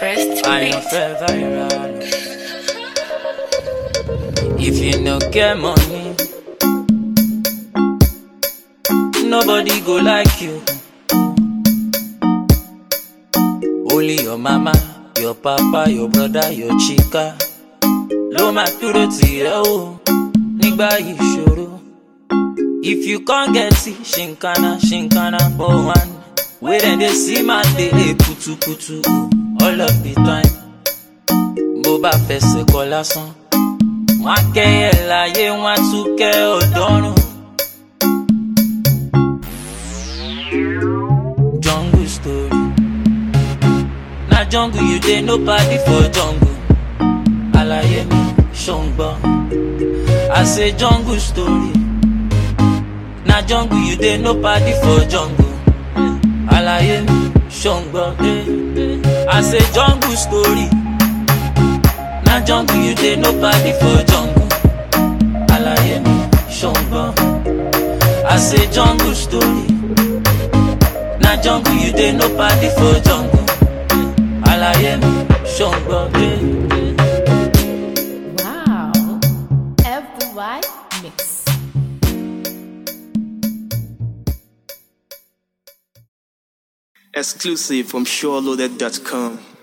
First I am beat. fair viral. If you no get money, nobody go like you. Only your mama, your papa, your brother, your chica. Ló máa dúró tì ẹ́ o nígbà ìṣòro. If you can't get it, shinkana, shinkana, for one. Wey dem dey see man dey hey, kutukutu all of the time. Bó bá fẹsẹ̀ kọ lásán, wọ́n á kẹ́yẹ láyé, wọ́n á tún kẹ́ ọ̀dọ́rùn. Jungle story. Na jungle you dey no party for jungle. Àlàyé mi ṣòǹgbọ́. I say jungle story. Na jungle you dey no party for jungle. Àlàyé mi ṣòǹgbọ́. I say jungle story. Na jungle you dey no party for jungle. Àlàyé mi ṣòǹgbọ́. I say jungle story. Na jungle you dey no party for jungle. Àlàyé mi ṣòǹgbọ́. Wow. FY Mix. Exclusive from SureLoaded.com.